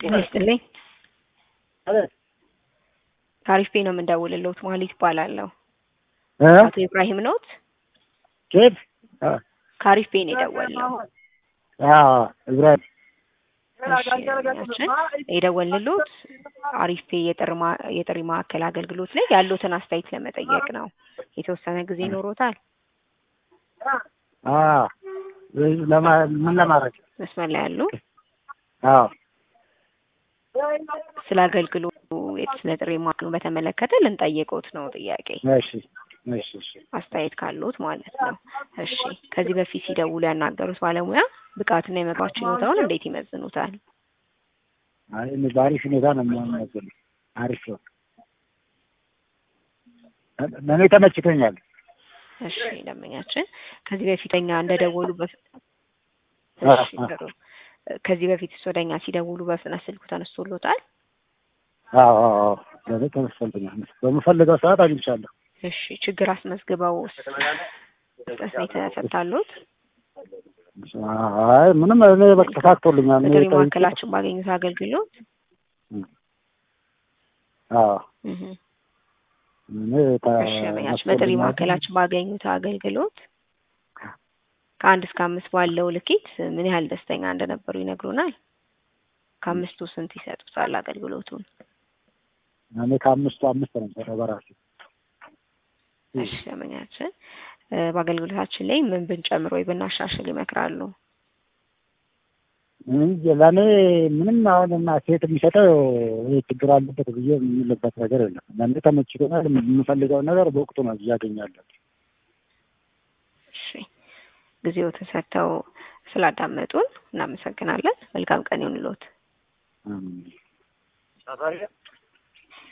ጤና ይስጥልኝ። አቤት ታሪፍ ነው የምንደውልልዎት። ማህሌት እባላለሁ። እ አቶ ኢብራሂም ኖት? ኬት ካሪፍ ነው የደወልነው። አዎ እብራሂም እሺ፣ ያችን የደወልንልዎት አሪፍ የጥሪ ማ- የጥሪ ማዕከል አገልግሎት ላይ ያሉትን አስተያየት ለመጠየቅ ነው። የተወሰነ ጊዜ ይኖሮታል? አዎ ለማ ምን ለማድረግ መስመር ላይ ያሉ አዎ ስለ አገልግሎቱ ስለ ጥሪ ማዕከሉን በተመለከተ ልንጠይቅዎት ነው ጥያቄ እሺ እሺ እሺ አስተያየት ካሉት ማለት ነው። እሺ ከዚህ በፊት ሲደውሉ ያናገሩት ባለሙያ ብቃትና የመግባት ችሎታውን እንዴት ይመዝኑታል? አይ እኔ በአሪፍ ሁኔታ ነው የሚያመዝን አሪፍ ነው። ለእኔ ተመችቶኛል። እሺ ደንበኛችን ከዚህ በፊት እኛ እንደደወሉ በፍ አ- እሺ አ- ጥሩ። ከዚህ በፊት እሱ ወደ እኛ ሲደውሉ በፍጥነት ስልኩ ተነስቶሎታል? አዎ አዎ አዎ ለእኔ ተመችቶኛል። በምፈልገው ሰዓት አግኝቻለሁ። እሺ ችግር አስመዝግበው ፍጥነት ነው የተፈታሉት? አይ ምንም እኔ በቃ ተሳክቶልኛል። እኔ በጥሪ ጠይቄ- ማዕከላችን ባገኙት አገልግሎት አዎ እህ እኔ ተ- እሺ ደንበኛችን በጥሪ ተመችቶልኛል። ማዕከላችን ባገኙት አገልግሎት ከአንድ እስከ አምስት ባለው ልኬት ምን ያህል ደስተኛ እንደነበሩ ይነግሩናል? ከአምስቱ ስንት ይሰጡታል አገልግሎቱን? እኔ ከአምስቱ አምስት ነው የምሰጠው በራሴ እሺ ደንበኛችን እ በአገልግሎታችን ላይ ምን ብንጨምር ወይ ብናሻሽል ይመክራሉ? እንጂ ለእኔ ምንም አሁን እና ሴት የሚሰጠው ይሄ ችግር አለበት ብዬ የምልበት ነገር የለም። ለእኔ ተመችቶኛል። የምፈልገውን ነገር በወቅቱ ነው እያገኛለሁ። እሺ ጊዜዎትን ሰጥተው ስላዳመጡን እናመሰግናለን። መልካም ቀን ይሁንልዎት። አሜን።